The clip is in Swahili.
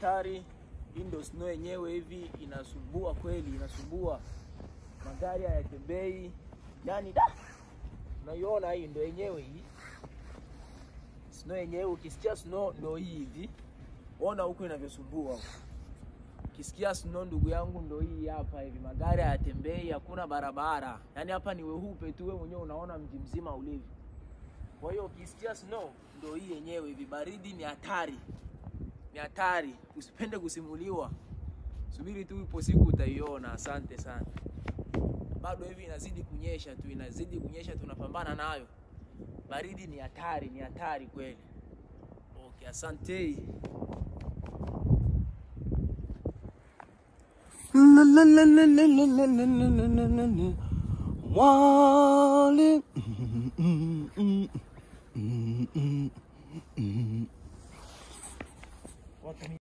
hatari. Hii ndio snow yenyewe, hivi inasumbua kweli, inasumbua, magari hayatembei, yani da, unaiona hii ndio yenyewe hii snow yenyewe. Ukisikia snow ndio hii hivi, ona huku inavyosumbua. Ukisikia snow ndugu yangu, ndio hii hapa hivi, magari hayatembei, hakuna barabara, yani hapa ni weupe tu, wewe mwenyewe unaona mji mzima ulivyo. Kwa hiyo ukisikia snow ndio hii yenyewe hivi, baridi ni hatari, ni hatari, usipende kusimuliwa, subiri tu, ipo siku utaiona. Asante sana. Bado hivi inazidi kunyesha tu, inazidi kunyesha, tunapambana nayo. Baridi ni hatari, ni hatari kweli. Okay, asante. La la la la la la la la la la la la la. Wale. Mm, mm, mm, mm, mm, mm. Watu